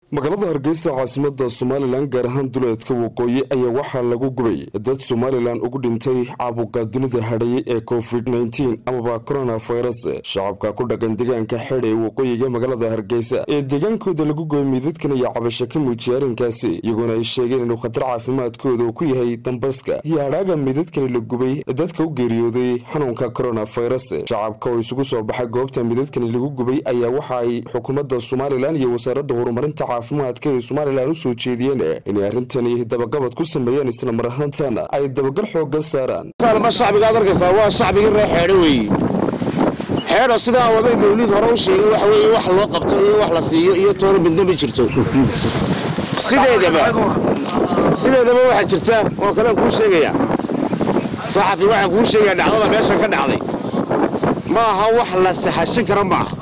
magaalada hargeysa caasimada somalilan gaar ahaan duleedka waqooyi ayaa waxaa lagu gubay dad somalilan ugu dhintay caabuqa dunida hadhay ee covid nteen amaba coronavirus shacabka ku dhaqan deegaanka xidh ee waqooyiga magaalada hargeysa ee deegaankooda lagu gubay miidadkan iyo cabasho ka muujiyay arrinkaasi iyagoona ay sheegeen inuu khatar caafimaadkooda uu ku yahay dambaska iyo hadhaaga miidadkani la gubay dadka u geeriyooday xanuunka coronavirus shacabka oo isugu soo baxay goobta miidadkani lagu gubay ayaa waxa ay xukuumadda somalilan iyo wasaaradda horumarinta caafimaadka somalilan u soo jeediyeen inay arrintani dabagabad ku sameeyeen isla mar ahaantana ay dabagal xooga saaraan shacbigaad arkaysaa waa shacbigii ree xeedho weeye xeedho sidaa waday mawliid hore u sheegay waxa weeye wax loo qabto iyo wax la siiyo iyo toona midna ma jirto sideedaba sideedaba waxaa jirta oo kalean kuu sheegaya saxafi waxaan kuu sheegaya dhacdada meeshan ka dhacday ma aha wax la sahashin kara maaha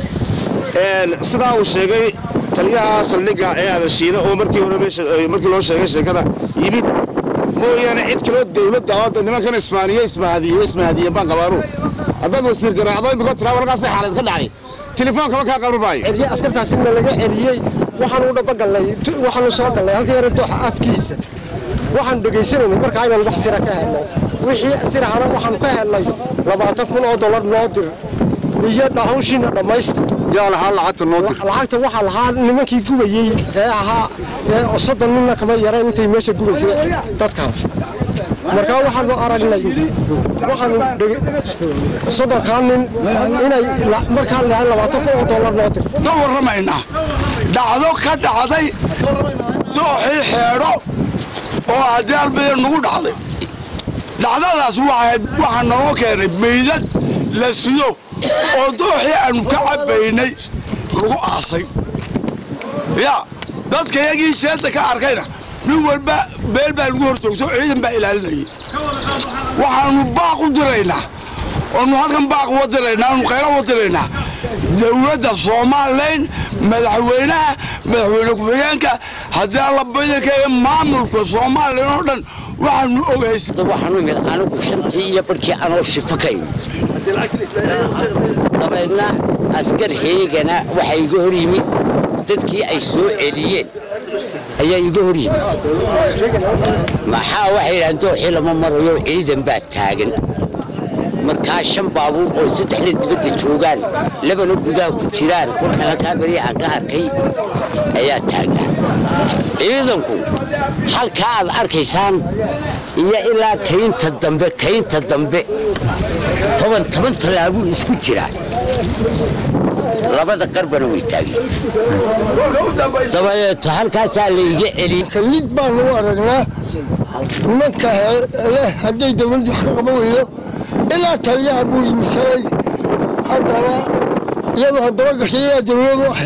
sidaa uu sheegay taliyaha saldhigga ee adashiina oo markii hore markii loo sheegay sheekada yimid mooyaane cid kaloo dawladda oo nimankan ismaaniye ismahadiye ismahadiyeen baan qabaanu haddaad wasiir garaacdo imika tiraa walkaasay xaalad ka dhacday tilefoonkaba kaa qalma maayo celiye askartaasina laga celiyey waxaanu dhabagallay waxaanu soo gallay halka yara dooxa afkiisa waxaanu dhegaysanayna markaa inaan wax sira ka helno wixii sirahana waxaanu ka helnay labaatan kun oo dollar noo dir iyo hawshiina dhammaysta yaa lahaa lacagta noo dir lacagta waxaa lahaa nimankii gubayey ee ahaa ee soddon ninna kama yareen intay meesha gubaysay dadkan markaa waxaanu aragnay waxaanu soddonkaa nin inay markaa lahayn labaatan kun oo dollar noo dir ka warramaynaa dhacdo ka dhacday dooxii xeedho oo haddii albaya nagu dhacday dhacdadaas waxaa naloo keenay meydad la sido oo dooxii aanu ka cabbaynay lagu aasay yaa dadka yagii sheedda ka arkayna nin walba meel baa lagu hor joogto ciidan baa ilaalinayay waxaannu baaq u diraynaa oonu halkan baaq uga diraynaa aanu khayra uga diraynaa dawladda soomaalilan madaxweynaha madaxweyne ku-xigeenka haddii alla badanka ee maamulka soomaalilan oo dhan waxaanu ogays waxaanu imid anigu shantii iyo barhkii anoo shifo ka imid dabeedna askar heegana waxaa iga hor yimid dadkii ay soo celiyeen ayaa iga hor yimid maxaa waxay yidhahdeen dooxii lama marayo ciidan baa taagan markaa shan baabuur oo saddexna dibadda joogaan labana gudaha ku jiraan kolkan halkaa beri aan ka arkay ayaa taagnaa ciidanku halkaa aad arkaysaan iyo ilaa kaynta dambe kaynta dambe toban toban tallaabuu isku jiraa labada qarbana way taageen dabadeeto halkaasaa layga celiyey kamid baanu u aragnaa nimanka hadday dawladdu wax ka qaban weydo ilaa taliyaha buu yimisalay haddaba iyadoo haddaba gashay ilaa dawladu ahe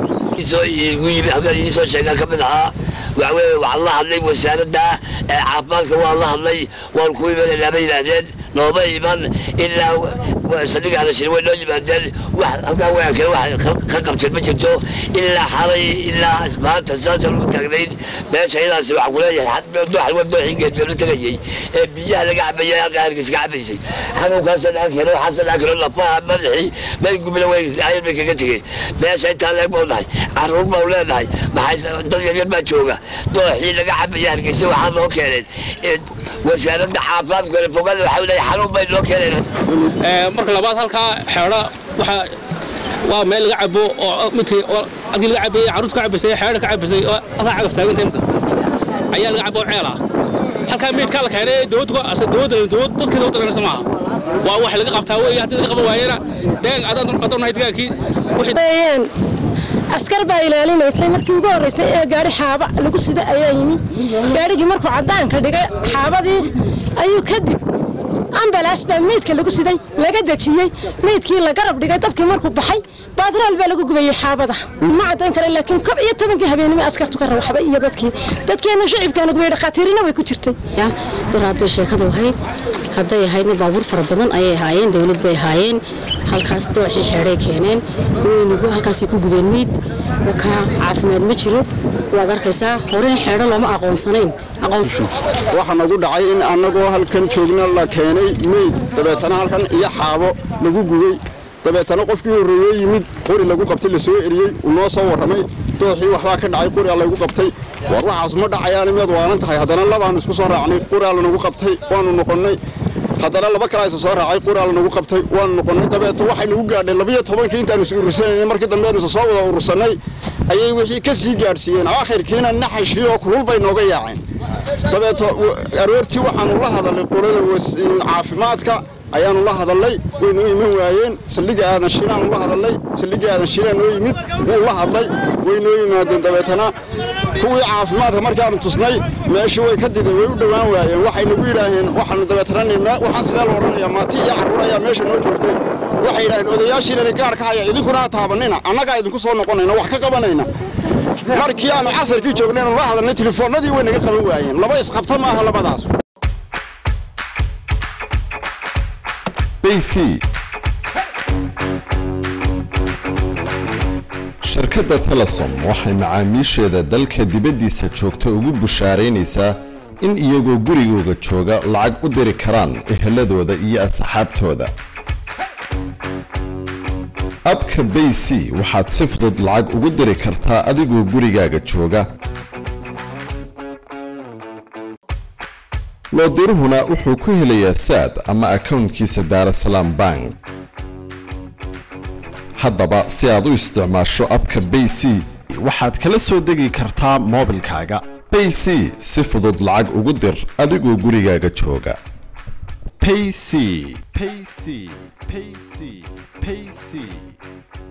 halkan idiin soo sheegaa ka mid ahaa waxaweye waxaan la hadlay wasaaradda caafimaadka waan la hadlay waan ku imananaa bay yidhaahdeen nooma iman ilaa saldhiga hadashir way noo yimaadeen wax halkaa weerkale wax ka qabteen ma jirto ilaa xalay ilaa maanta saasaan u taagnayn meesha iyadaasi waxaan kuleeyahay dooxal waa dooxii geedbee la tegayey ee biyaha laga cabayay halkaa hargeysa ka cabaysay xanuunkaasoo dhaan keeno waxaasoo dhaan keeno lafaha madaxii madgubila way ayar bay kaga tegey meesha intaa leeg bau nahay caruur bau leenahay maxay dad yaryar baa jooga dooxii laga cabaya hargeysa waxaa loo keeneen wasaaradda caafimaadka fogada waxaa leeyahay xanuun bay loo keeneen marka labaad halkaa xeedho waxaa waa meel laga cabo oo midkii halkii laga cabayey carruurta ka cabaysay xeedho ka cabaysay oo halkaa cagaf taaganta imka ayaa laga cabo oo ceel ah halkaa meydkaa la keenay dowladda dowladda dowlad dadka dowladda dhanaysa maaha waa wax laga qabtaa weeye haddii laga qaban waayena deegaan adaan nahay degaankii wixii askar baa ilaalinaysay markii ugu horreysay ee gaari xaaba lagu sida ayaa yimi gaarigii markuu caddaanka dhigay xaabadii ayuu kadib ambalaas baa meydka lagu siday laga dejiyey meydkii la garab dhigay dabkii markuu baxay baatraal baa lagu gubayey xaabada ma caddayn kara laakiin kob iyo tobankii habeenimo askartu ka rawaxday iyo dadkii dadkeena shicibkeena gubay dhakhaatiirina way ku jirtay daraad bay sheekadu ahayd hadday ahaydna baabuur fara badan ayay ahaayeen dowlad bay ahaayeen halkaas dooxii xeedhay keeneen weynugu halkaasay ku gubeen meyd markaa caafimaad ma jiro waad arkaysaa horena xeedho looma aqoonsanayn waxaa nagu dhacay in annagoo halkan joogna la keenay meyd dabeetana halkan iyo xaabo lagu gubay dabeetana qofkii horreeyey yimid qori lagu qabtay la soo eriyey uu noo soo warramay dooxii waxbaa ka dhacay qoriyaa laygu qabtay war waxaas ma dhacayaan miyaad waalan tahay haddana labaanu isku soo raacnay qoriyaa lanagu qabtay waanu noqonnay haddana laba kale aysa soo raacay qoriyaa lanagu qabtay waanu noqonnay dabeeto waxay nagu gaadheen labiyo tobankii intaanu is urursanaynay markii dambe aanu isa soo wada urursannay ayay wixii ka sii gaadhsiiyeen aakhirkiina naxashkii oo kulul bay nooga yaaceen dabeeto aroortii waxaanu la hadalnay qolada caafimaadka ayaanu la hadalnay way noo iman waayeen saldhigga aadan shiinaanu la hadalnay saldhigga aadan shiinaa noo yimid wuu la hadlay way noo yimaadeen dabeetana kuwii caafimaadka markaanu tusnay meeshii way ka dideen way u dhowaan waayeen waxay nagu yidhaaheen waxaanu dabeetana waxaan sidee la odhanayaa maati iyo carruur ayaa meesha noo joogtay waxay yidhaaheen odayaashiinani gaar ka haya idinkuna ha taabanina annagaa idinku soo noqonayna wax ka qabanayna markii aanu casarkii joognaynu la hadalnay telefoonnadii way naga qaban waayeen laba isqabta maaha labadaas bc shirkadda telesom waxay macaamiisheeda dalka dibaddiisa joogta ugu bushaaraynaysaa in iyagoo gurigooga jooga lacag u diri karaan eheladooda iyo asxaabtooda abka bayc waxaad si fudud lacag ugu diri kartaa adigoo gurigaaga jooga loodiruhuna wuxuu ku helayaa saad ama akownkiisa daarasalaam bank haddaba si aad u isticmaasho abka bayc waxaad kala soo degi kartaa moobilkaaga bayc si fudud lacag ugu dir adigoo gurigaaga jooga payc payc payc payc